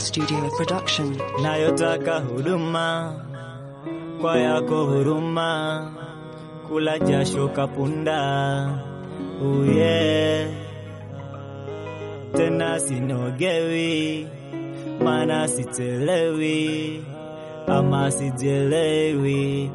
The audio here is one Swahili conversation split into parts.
Studio production. nayotaka huduma kwa yako huruma, kula jasho kapunda uye tena sinogewi, mana sitelewi ama sijelewi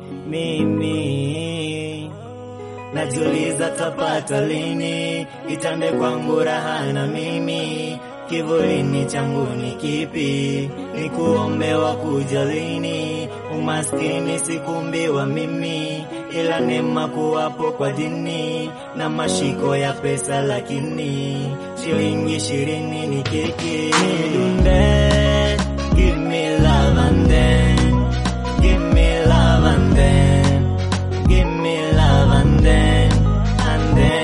mimi najiuliza tapata lini itande kwangu raha na mimi kivulini changu ni kipi ni kuombewa kuja lini umaskini sikumbiwa mimi ila neema kuwapo kwa dini na mashiko ya pesa lakini shilingi ishirini ni kiki dunde give me love and then give me love and then give me love and then and then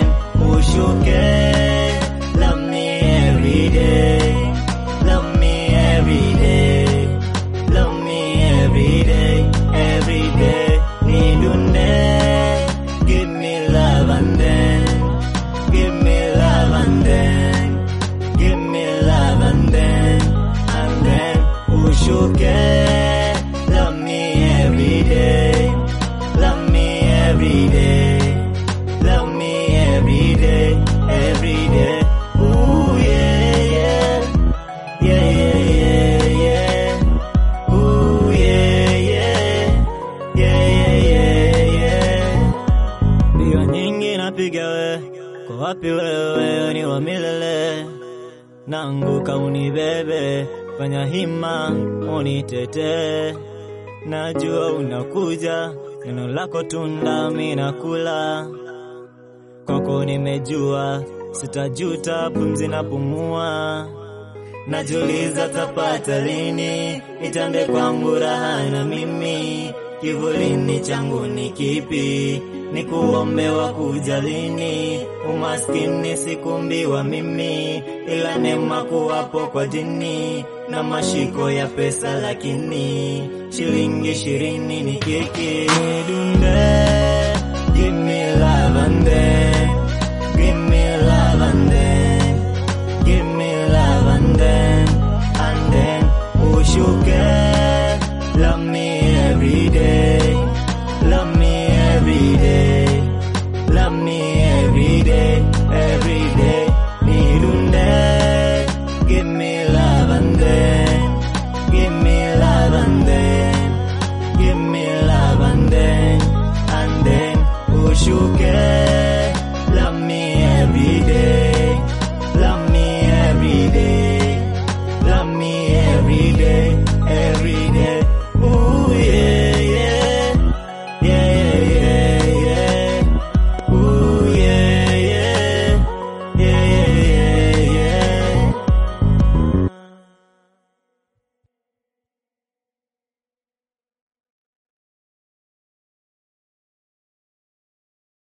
ushuke love me every day love me every day love me every day every day nidunde give me love and then give me love and then give me love and then and then ushuke love me every day love me every day love me every day every day ooh yeah yeah yeah yeah yeah yeah ooh yeah yeah yeah yeah yeah yeah mbio nyingi napiga we kwa wapi wewe ni wa milele nanguka unibebe fanya hima unitete najua unakuja neno lako tunda mina kula kwako nimejua sitajuta pumzi na pumua najuliza tapata lini itande kwangu raha na mimi kivulini changu ni kipi ni kuombewa kuja lini umaskini sikumbiwa mimi ila neema kuwapo kwa dini na mashiko ya pesa lakini shilingi ishirini ni kiki dunde